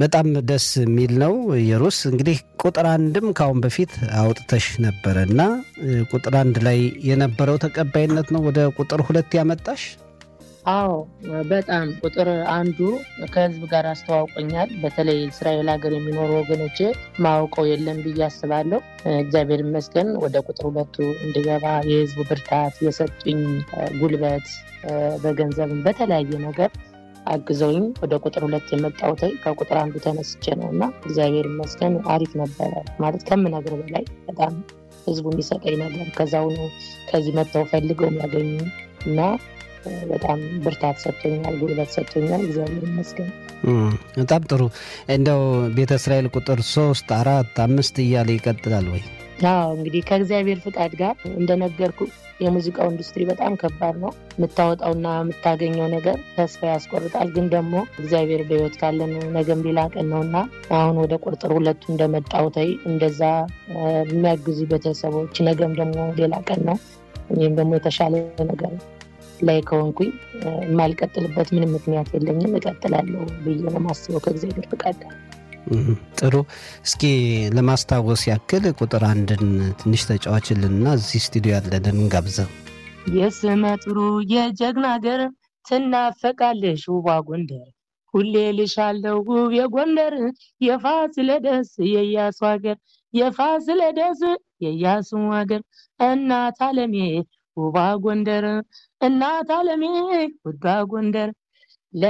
በጣም ደስ የሚል ነው። የሩስ እንግዲህ ቁጥር አንድም ከአሁን በፊት አውጥተሽ ነበረ እና ቁጥር አንድ ላይ የነበረው ተቀባይነት ነው ወደ ቁጥር ሁለት ያመጣሽ? አዎ በጣም ቁጥር አንዱ ከህዝብ ጋር አስተዋውቆኛል። በተለይ እስራኤል ሀገር የሚኖሩ ወገኖቼ ማውቀው የለም ብዬ አስባለሁ። እግዚአብሔር ይመስገን ወደ ቁጥር ሁለቱ እንድገባ የህዝቡ ብርታት የሰጡኝ ጉልበት፣ በገንዘብም በተለያየ ነገር አግዘውኝ ወደ ቁጥር ሁለት የመጣሁት ከቁጥር አንዱ ተነስቼ ነው እና እግዚአብሔር ይመስገን አሪፍ ነበረ። ማለት ከምነግር በላይ በጣም ህዝቡ የሚሰጠኝ ነገር ከዛውኑ ከዚህ መጥተው ፈልገው የሚያገኙ እና በጣም ብርታት ሰጥቶኛል፣ ጉልበት ሰጥቶኛል። እግዚአብሔር ይመስገን። በጣም ጥሩ። እንደው ቤተ እስራኤል ቁጥር ሶስት አራት አምስት እያለ ይቀጥላል ወይ? አዎ እንግዲህ ከእግዚአብሔር ፍቃድ ጋር እንደነገርኩ የሙዚቃው ኢንዱስትሪ በጣም ከባድ ነው። የምታወጣውና የምታገኘው ነገር ተስፋ ያስቆርጣል። ግን ደግሞ እግዚአብሔር በህይወት ካለን ነገም ሌላ ቀን ነው እና አሁን ወደ ቁጥር ሁለቱ እንደመጣው ተይ እንደዛ የሚያግዙ ቤተሰቦች ነገም ደግሞ ሌላ ቀን ነው። እኔም ደግሞ የተሻለ ነገር ላይ ከሆንኩኝ የማልቀጥልበት ምንም ምክንያት የለኝም። እቀጥላለሁ ብዬ ነው የማስበው ከእግዚአብሔር ፍቃድ ጋር። ጥሩ። እስኪ ለማስታወስ ያክል ቁጥር አንድን ትንሽ ተጫዋችልንና እዚህ ስቱዲዮ ያለንን እንጋብዘው። የስመ ጥሩ የጀግና ሀገር ትናፈቃለሽ ውቧ ጎንደር፣ ሁሌ ልሻለው ውብ የጎንደር የፋሲለደስ የኢያሱ ሀገር የፋሲለደስ የኢያሱ ሀገር እናት አለሜ ውባ ጎንደር እናት አለሜ ውዷ ጎንደር